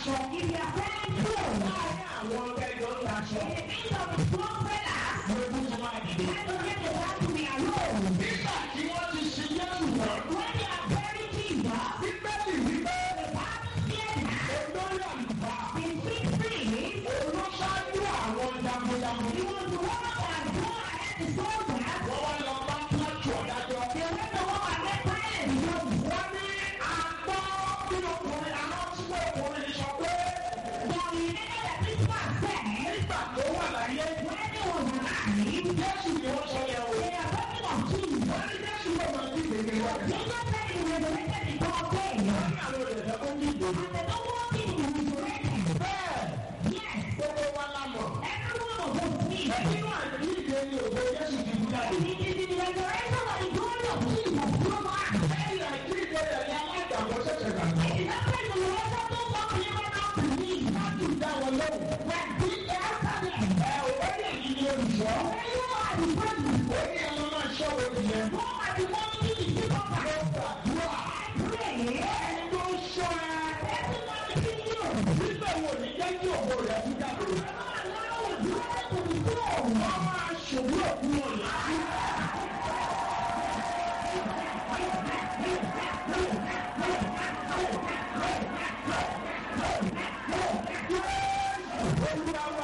So if you are selling clothes, láàárín àwọn ọ̀gá ẹ̀jọ̀ ń taṣọ. in the midst of the clothes sellers, Lójú ti máa dìde. let us get the one to be alone. Nígbà tí wọ́n ti ṣe Jésù tán, When they are buried Jesus, Bíbélì wípé the Bible said that olórí àlùfáà the six priests, olóṣáájú àwọn jagunjagun. he was the one that go ahead the soldiers, Wọ́n wá lọ bá Pílátù ọ̀dájọ́. they went to war and met Pilate because Wọ́n ní àgbọ̀ bí ọkùnrin àwọn tí wọ́n ọkùnrin sọ pé they related that this man said, nígbà tó wà láyé when he was alive, Jésù ni wọ́n sọ yẹn o. they are talking of Jesus. Wọ́n ní Jésù ló máa ń dìde ní wọ́n. Jesus said he resurrected the third day. Wọ́n ní àwọn olùdẹ̀fẹ́ kó dìde. And they don't want him to be resurrected. Bẹ́ẹ̀ Yes, gbogbo wa la mọ̀. every one of us needs. Nínú àdìdè ni ògo Jésù ti kú jáde. It is in the resurrection that the glory of Jesus flows out. Lẹ́yìn àdìdè rẹ̀ ni alágbàgbọ́ ṣẹ̀ṣẹ̀ gbàgbọ́. It is after the resurrection those who believe now believe. Láti dá wọn lóhùn. When we answer them, Ẹ ò ó lè yí ní olùṣọ́. when you are the president, Ó ní ẹnu máa ṣọ́ òbí yẹn. go and the money to the people that Gbàdúrà. pray. Ẹni tó ń ṣọ́ ẹ. Everybody see you. Nígbà wo ni jẹ́ kí ògo rẹ̀ kú jáde? Allow the glory to be flown. Wọ́n máa ṣòwò òkú wọn láti. Olúwa wà.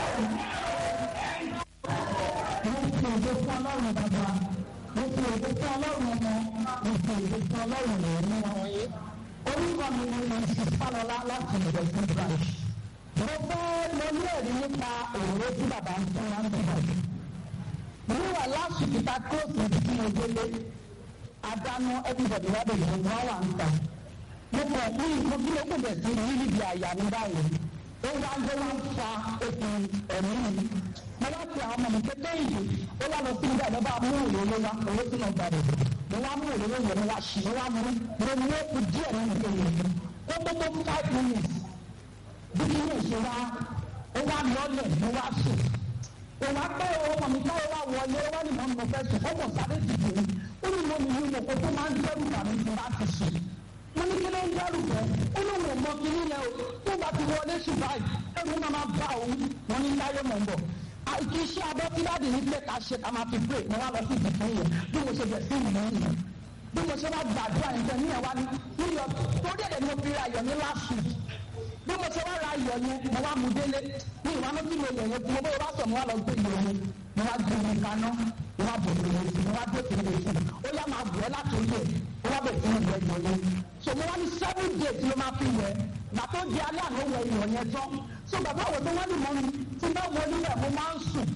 mo fi ògo fún ọlọ́run bàbá mo fi ògo fún ọlọ́run ọmọ mo fi ògo fún ọlọ́run ẹ̀mí wọ̀nyí. orúkọ mi ni mo ti fálọlá láti ìbẹ̀rẹ̀ fún branch. mo fẹ́ lọ ní ẹ̀rí nípa òróró tí bàbá ń fún wa ń bẹ̀rẹ̀. mo wà láti kíta kóòtù tí mo délé àdánù everybody wà bẹ̀rẹ̀ mo wá wà ń ta. mo kọ̀ fún ìfún kí ló kò bẹ̀ sí ní níbi àyà mi báyìí. ó wá ń gbé wá ń fa okùn ẹ̀mí mi mo wá fi àwọn ọmọ mi kété yìí ó wá lọ sí ibà lọ́ba mú òróró wá owó tí mo gbà rẹ̀ mo wá mú òróró yẹn mo wá ṣì mo wá mú mo mú òkú díẹ̀ nínú kéwì ó tó tó five minutes bí kí ní ìṣe wá ó wá lọ́lẹ̀ mo wá sùn ó wá pẹ́ ọmọ mi táwọn wá wọlé ó wá ní mọ́ mi mo fẹ́ sùn ó mọ̀ sáré dìbò ó ní mo nìyí mo kó tó máa ń dẹ́rù bà mí tí bá ti sùn mo ní kí ló ń dẹ́rù bẹ́ ó ní òun ò mọ kí nílẹ̀ o tó bá ti wọlé sùn báyìí ẹ̀rù máa máa bá òun wọn ní táyé mọ̀ ń bọ̀ àìkí iṣẹ́ abẹ́ tí dáàdì ní pé ká ṣe ká máa fi pray mo wá lọ sí ìdìbò yẹn bí mo ṣe bẹ̀ sí ìmọ̀ yẹn bí mo ṣe wá gbàdúrà yẹn tẹ̀ níyẹn wá ní níyọ torí ẹ̀dẹ̀ ni mo fi ra ayọ̀ ní last week bí mo ṣe wá ra ayọ̀ yẹn mo wá mu délé ní ìwánu tí mo yẹ̀ yẹn tí mo bá wá sọ mo wá lọ gbé ìyọ̀ yẹn mo wá gbé omi kaná mo wá bọ̀ sí ìrètí mo wá gbé sí ìrètí ó yá máa bọ̀ ẹ́ láti orí ẹ̀ mo wá bẹ̀ sí ìyọ̀ ìyọ̀ yẹn so mo wá ní seven days ló máa fi wẹ̀ gbà tó di alẹ́ àná wẹ̀ ìyọ̀ yẹn tán so bàbá wo tó wá ní mọ́ mi tí bá wọ nílẹ̀ mo máa ń sùn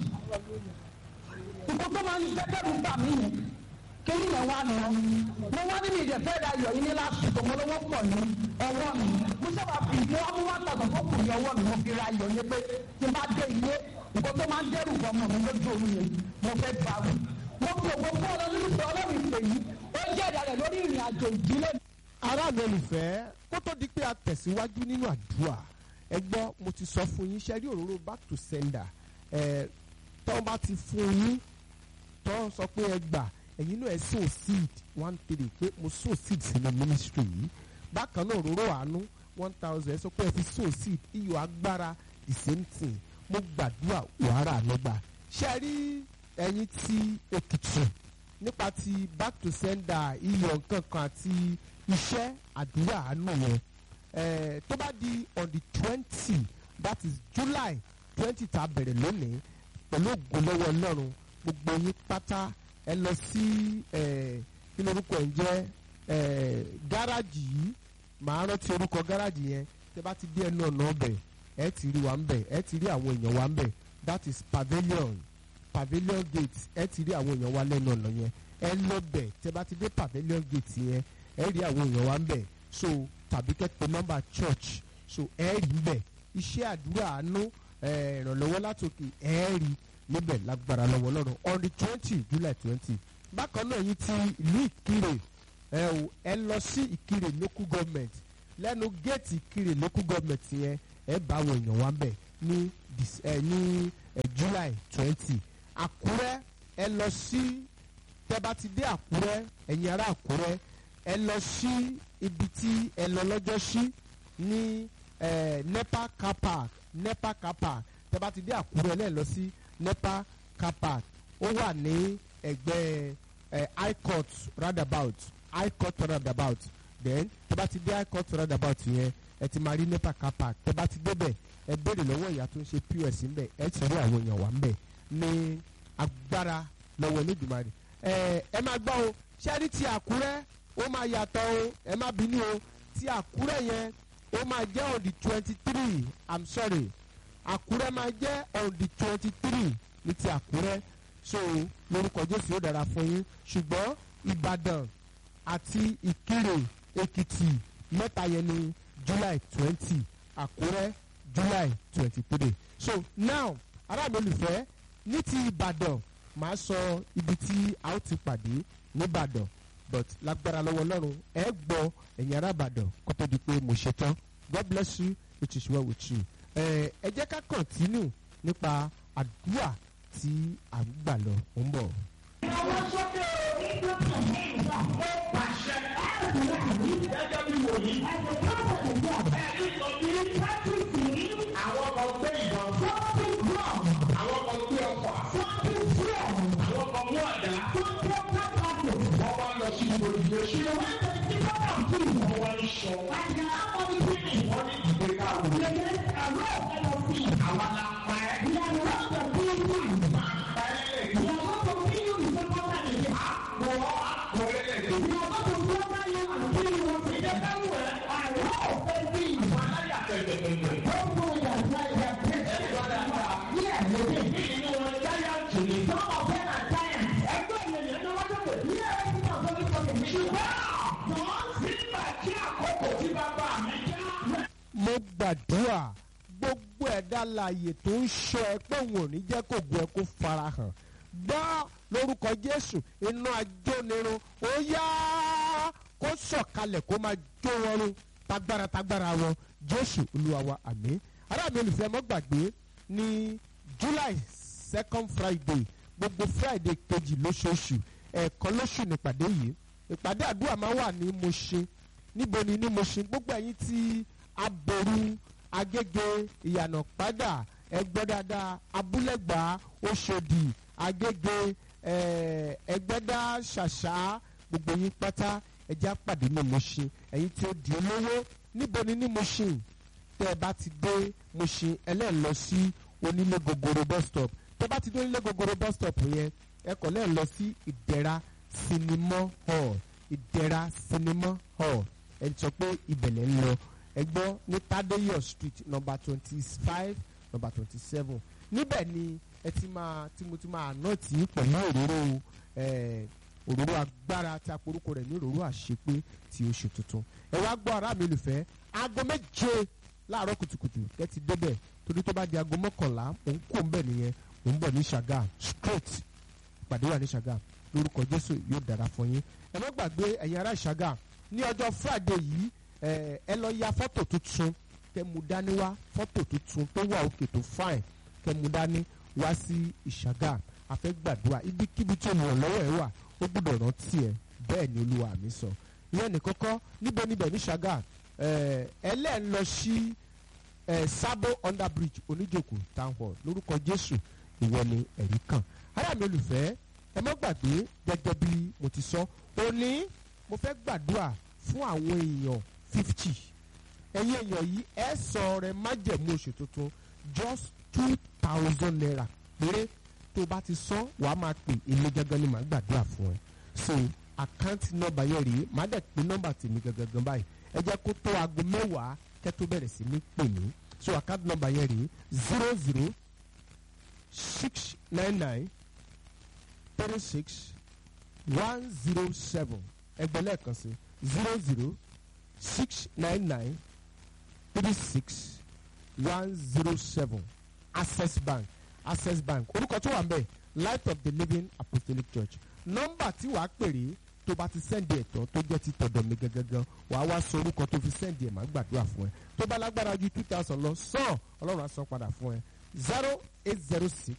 nǹkan tó máa ń dẹ́kẹ́rù bà mí yẹn kéyìn yẹn wá nù ọ́ mo wá nínú ìdẹ̀fẹ́ ra ayọ̀ yìí ní lásìkò mo lówó pọ̀ ní ọwọ́ mi mo sábà fi ìfẹ́ ọmọ wa tàgbà tó kù ní ọwọ́ mi mo fi ra ayọ̀ yẹn pé tí n bá dé ilé nǹkan tó máa ń dẹ́rù bọ̀ mọ̀ mi lójú omi yẹn mo fẹ́ bá wù mo fi ògbó fún ọlọ́run nípa ọlọ́run ìpè yìí ó jẹ́ ìdálẹ̀ lórí ìrìn àjò ìdílé aráàlú olùfẹ́ kó tó di pé a tẹ̀síwájú nínú àdúrà ẹ gbọ́ mo ti sọ fún yín ṣe rí òróró back to sender ẹ tọ́ bá ti fún yín tọ́ sọ pé ẹ gbà ẹ̀yin náà ẹ sow seed one three pé mo sow seed sínú ministry yìí bákan náà òróró àánú one thousand ẹ sọ pé ẹ fi sow seed iyọ̀ agbára the same thing mo gbàdúrà wàhálà lọ́gbà ṣe rí ẹ̀yin ti Èkìtì nípa ti back to sender iyọ̀ nǹkan kan àti iṣẹ́ àdúrà àánú yẹn eh, tó bá di on the twenty that is July twenty tá a bẹ̀rẹ̀ lónìí pẹ̀lú ògo lọ́wọ́ Ọlọ́run gbogbo yín pátá ẹ lọ sí eh, kí lórúkọ ẹ̀ ń jẹ́ eh, gáràjì yìí màá rántí orúkọ gáràjì yẹn tẹ bá ti dé ẹnu ọ̀nà ọbẹ̀ ẹ ti rí wa ń bẹ̀ ẹ ti rí àwọn èèyàn wa ń bẹ̀ that is pavilion pavilion gate ẹ ti rí àwọn èèyàn wa lẹ́nu ọ̀nà yẹn ẹ lọ bẹ̀ tẹ bá ti dé pavilion gate yẹn ẹ rí àwọn èèyàn wa ń bẹ̀ so tàbí kẹ́pẹ́ nọ́mbà church so ẹ rí ń bẹ̀ iṣẹ́ àdúrà àánú ẹ, ìrànlọ́wọ́ látòkè ẹ rí níbẹ̀ lágbára lọ́wọ́ lọ́rùn on the twenty july twenty bákan náà yìí ti ìlú ìkirè ẹ o ẹ lọ sí ìkirè local government lẹ́nu géètì ìkirè local government yẹn ẹ bá àwọn èèyàn wa ń bẹ̀ ní dis- ẹ, ní ẹ, july twenty àkúrẹ́ ẹ lọ sí tẹ́ bá ti dé àkúrẹ́ ẹ̀yin ará àkúrẹ́ ẹ lọ sí ibi tí ẹ lọ lọ́jọ́ sí ní eh, nepa car park nepa car park tẹ́ bá ti dé àkúrẹ́ lẹ́ẹ̀ lọ sí nepa car park ó wà ní ẹgbẹ́ eh, high court roundabout high court roundabout then tẹ́ bá ti dé high court roundabout yẹn ẹ ti máa rí nepa car park tẹ́ bá ti débẹ̀ ẹ béèrè lọ́wọ́ ìyá tó ń ṣe pos ńbẹ̀ ẹ ti rí àwọn èèyàn wà ńbẹ̀ ní agbára lọ́wọ́ Olódùmarè ẹ ẹ máa gbọ́ o ṣẹ́rí ti Àkúrẹ́ ó máa yàtọ̀ o ẹ má bínú o ti Àkúrẹ́ yẹn ó máa jẹ́ on the twenty three i'm sorry Àkúrẹ́ máa jẹ́ on the twenty three ní ti Àkúrẹ́ so lórúkọ Jésù yóò dára fún yín ṣùgbọ́n Ìbàdàn àti Ìkirè Èkìtì mẹ́ta yẹn ní July twenty Àkúrẹ́ July twenty three so now ará mi olùfẹ́ ní ti Ìbàdàn màá sọ ibi tí a ó ti pàdé nìbàdàn but lágbára lọ́wọ́ Ọlọ́run ẹ gbọ́ ẹ̀yin ará Ìbàdàn kó tó di pé mo ṣe tán God bless you it is well with you ẹ ẹ jẹ́ ká continue nípa àdúrà tí à ń gbà lọ ó ń bọ̀. Àwọn sókè ó pàṣẹ gẹ́gẹ́ bí wòlíì. Ẹ̀rí sọ bí àwọn kan gbé ìbọn. Àwọn kan gbé ọfà. Àwọn kan mú àdá. Wọ́n wá lọ sí ìgbòdìgbò sí. Wọ́n wá ń sọ. Wọ́n ní ìgbé káwọ́. Àwa la pa ẹ́. Máa pa ẹ́ lẹ́yìn. Àpò àpò lẹ́lẹ́dẹ̀. Ìwà láyà tẹ̀tẹ̀tẹ̀tẹ̀. Nínú wọn jáyà tù ní. Nígbà tí àkókò tí bàbá mi já. mo gbàdúrà gbogbo ẹ̀dá láàyè tó ń ṣọ́ ẹ pé òun ò ní jẹ́ kó gun ẹ kó farahàn gbọ́ lórúkọ Jésù iná ajónirun ó yá kó sọ̀kalẹ̀ kó máa jó wọn run tagbára tagbára wọn Jésù Olúwa wa àmín ará mi olùfẹ́ mọ́ gbàgbé ní July second Friday gbogbo Friday kejì lóṣooṣù ẹ̀ẹ̀kan lóṣù nípàdé yìí ìpàdé àdúrà máa wà ní Mùṣín níbo ni ní Mùṣín gbogbo ẹ̀yin tí aboru agége ìyànà padà ẹgbẹ́ dáadáa abúlẹ̀gbá oṣòdì agége eh, ẹgbẹ́dá ṣàṣà gbogbo yín pátá ẹjẹ́ àpàdé ní Mùṣín ẹ̀yin tí ó di olówó níbo ni ní Mùṣín tẹ́ ẹ bá ti dé Mùṣín ẹlẹ́ẹ̀ lọ sí onílé gogoro bus stop tẹ́ ẹ bá ti dé onílé gogoro bus stop yẹn ẹ kọ̀ lẹ́ẹ̀ lọ sí ìdẹ̀ra sinimá hall ìdẹ̀ra sinimá hall ẹ sọ pé ìbẹ̀lẹ̀ ń lọ ẹ gbọ́ ní Tadeyo street number twenty five number twenty seven níbẹ̀ ni ẹ ti máa tí mo ti máa ná tí pẹ̀lú òróró eh, òróró agbára tí a porúkọ rẹ̀ ní òróró àṣepé ti oṣù tuntun ẹ wá gbọ́ ará mi olùfẹ́ aago méje láàárọ̀ kùtùkùtù ẹ ti débẹ̀ torí tó bá di aago mọ́kànlá òun kò ń bẹ̀ nìyẹn òun bọ̀ ní Ṣàgá straight ìpàdé wà ní Ṣàgá lórúkọ Jésù yóò dára fún yín ẹ má gbàgbé ẹ̀yin ará Ṣàgá ní ọjọ́ Friday yìí ẹ ẹ lọ ya fọ́tò tuntun kẹ́ mú dání wá fọ́tò tuntun tó wà òkè tó fine kẹ́ mú dání wá sí Ìṣàgá a fẹ́ gbàdúrà ibikíbi tí olùrànlọ́wọ́ ẹ wà ó gbọ́dọ̀ rántí ẹ bẹ́ẹ̀ ni Olúwa mi sọ ìyẹn ní kọ́kọ́ níbo níbẹ̀ ní Ṣàgá ẹ ẹlẹ́ẹ̀ lọ sí ẹ Sabo under bridge oníjòkó town hall lórúkọ Jésù ìwọ ni ẹ̀rí kan ará mi olùfẹ́ ẹ má gbàgbé gẹ́gẹ́ bí mo ti sọ òní mo fẹ́ gbàdúrà fún àwọn èèyàn fifty ẹ̀yin èèyàn yìí ẹ sọ rẹ májẹ̀mú oṣù tuntun just two thousand naira péré tó bá ti sọ wàá máa pè èmi gangan ni màá gbàdúrà fún ẹ so àkáǹtì nọ́mbà yẹn rèé màá dẹ̀ pé nọ́mbà tèmi gangan báyìí ẹ jẹ́ kó tó aago mẹ́wàá kẹ́ tó bẹ̀rẹ̀ sí ní pè mí so àkáǹtì nọ́mbà yẹn rèé zero zero six nine nine three six one zero seven ẹgbẹ́ lẹ́ẹ̀kan sí zero zero six nine nine three six one zero seven access bank access bank orúkọ tó wà ń bẹ̀ light of the living apostolic church nọ́mbà tí wàá pèrè tó bá ti sẹ́ndì ẹ̀tọ́ tó jẹ́ ti tọ̀dọ̀ mi gangan wàá wá sọ orúkọ tó fi sẹ́ndì ẹ̀ máa gbàdúrà fún ẹ tó bá lágbára ju two thousand lọ sàn ọlọ́run á san padà fún ẹ zero eight zero six